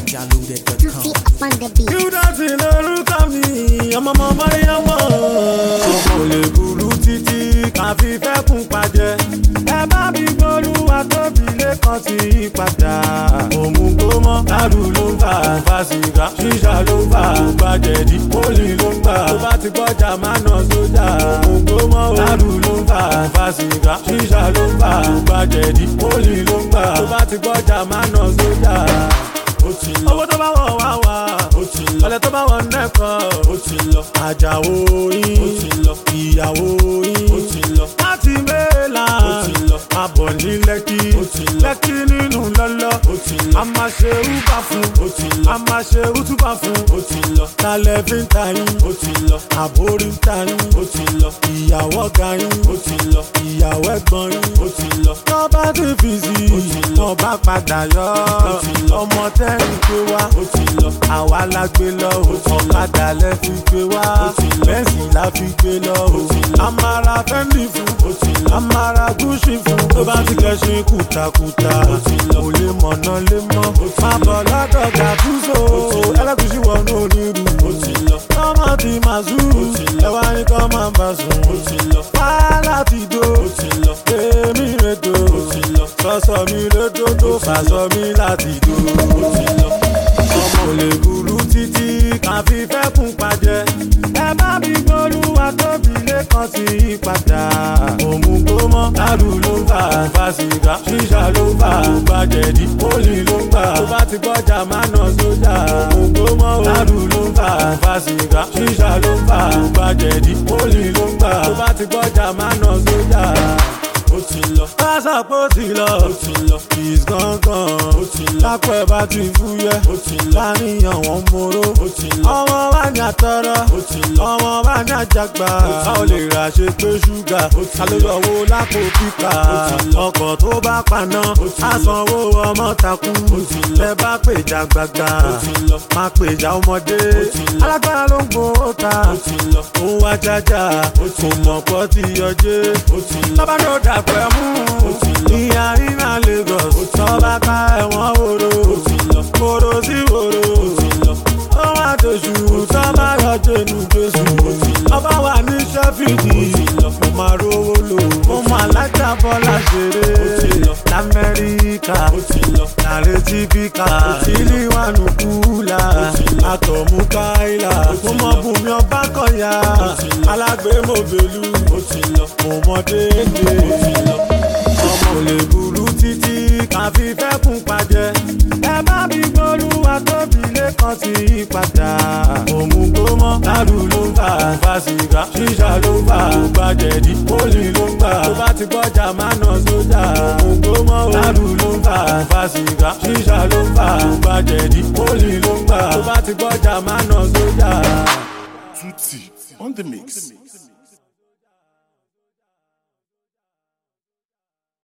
NigerLoaded.com. Tutti up on the beat. Júdásì lórúkọ mi, ọmọ ọmọ Mọ́ríyámọ́. Kò lè burú títí ká fi fẹ́kùn pàjẹ́. Ẹ bá mi gbólúwa tóbi lẹ́kàn sí ìpadà. Òmùgó mọ́, lárù ló ń fà fà sìgá. Ṣíṣà ló ń fà gbàjẹ̀dí. Pólì ló ń gbà. Tó bá ti gbọ́jà máa nà sójà. Òmùgó mọ́, lárù ló ń fà fà sìgá. Ṣíṣà ló ń fà gbàjẹ̀dí. Pólì ló ń gbà. Tó bá ti gbọ́jà máa nà sójà ó ti lọ. owó tó bá wọ̀ wá wá. ó ti lọ. ọ̀lẹ́ tó bá wọ̀ nẹ́kọ̀. ó ti lọ. àjàwó yín. ó ti lọ. ìyàwó yín. ó ti lọ. láti mẹ́la. ó ti lọ. a bọ̀ ní lẹ́kí. ó ti lọ. lẹ́kí nínú lọ́lọ́. ó ti lọ. a máa ṣe úbà fún. ó ti lọ. a máa ṣe útúbà fún. ó ti lọ. talẹ̀ fi ń ta yín. ó ti lọ. àbórí ń ta yín. ó ti lọ. ìyàwó ga yín. ó ti lọ. ìyàwó ẹ̀gbọ́n yín. ó ti lọ. tọ́ba ti fi sí i. ó ti lọ. tọ́ba padà yọ. ó ti lọ. ọmọ tẹ́rìn gbé wá. ó ti lọ. àwa la gbé lọ. ó ti lọ. ọ̀kadà lẹ fi gbé wá. ó ti lọ. bẹ́ẹ̀sì la fi gbé lọ. ó ti lọ. amara fẹ́ndì fún. ó ti lọ. amara gúúsì fún. tó bá ti kẹ́sìn kùtàkùtà. ó ti lọ. kò lè mọ̀nà lé mọ́. ó ti lọ. má bọ̀ lọ́dọ̀ gàdúsò. ó ti lọ. ẹlẹ́gùsì wọnú onírú. ó ti lọ. tọ́mọ ti máa zú. ó ti lọ. ẹwà ní kọ́ máa bá sùn. ó ti lọ. wàhálà ti dó. ó ti lọ. èmi rẹ̀ dó. ó ti lọ. sọ́sọ́ mi lé dódó. fàṣọ mi láti dó. ó ti lọ ọmọ ò lè burú títí ká fi fẹ́kùn pàjẹ́. ẹ bá mi gbólúwa tóbi lẹ́kàn sí ìpadà. òmùgó mọ́ lárù ló ń fà fà sìgá. ṣíṣà ló ń fà gbàjẹ̀dí. pólì ló ń gbà. tó bá ti gbọ́jà máa nà sójà. òmùgó mọ́ lárù ló ń fà fà sìgá. ṣíṣà ló ń fà gbàjẹ̀dí. pólì ló ń gbà. tó bá ti gbọ́jà máa nà sójà ó ti lọ. pásàpọ̀ ó ti lọ. ó ti lọ. kìs gángan. ó ti lọ. lápẹ̀ bá ti fúyẹ́. ó ti lọ. láníyàn wọn móró. ó ti lọ. ọmọ bá ní àtọrọ. ó ti lọ. ọmọ bá ní àjàgbá. a ò lè rà ṣe pé ṣúgà. ó ti lọ. alóyọ̀wò lápò pípa. ó ti lọ. ọkọ̀ tó bá paná. ó ti lọ. àsanwó ọmọ takú. ó ti lọ. tẹ bá pèjà gbàgbà. ó ti lọ. má pèjà ọmọdé. ó ti lọ. alágbára ló ń gbowó ta. ó ti lọ. òun wá jájá. ó ti lọ. kò mọ̀ pọ́ ti yọjé. ó ti lọ. bàbá náà dà pẹ́ mú. ìyá iná lagos. tọ́ba ká ẹ̀wọ̀n wòrò. wòrò sí wòrò. ó wá dòṣù tọ́ba yọ jẹnu jésù. ọba wà ní sẹ́fìdì. mo máa rówó lò. mo máa lájà bọ́lá ṣeré. lamẹ́ríkà. nàrẹ́ tífíkà. ìlíwánu kúlà. àtọ̀mú káìlà. mo mọ bùnmi ọba kọ̀yà. alágbèémọ̀bẹ̀lú. mo mọ déédéé ọmọ ò lè burú títí ká fi fẹ́kùn pàjẹ́. ẹ bá mi gbólúwa tóbi lẹ́kàn sí ìpadà. òmùgó mọ́ lárù ló ń fà fà sìgá. ṣíṣà ló ń fà gbàjẹ̀dí. pólì ló ń gbà. tó bá ti gbọ́jà máa nà sójà. òmùgó mọ́ lárù ló ń fà fà sìgá. ṣíṣà ló ń fà gbàjẹ̀dí. pólì ló ń gbà. tó bá ti gbọ́jà máa nà sójà. Tutti on the mix.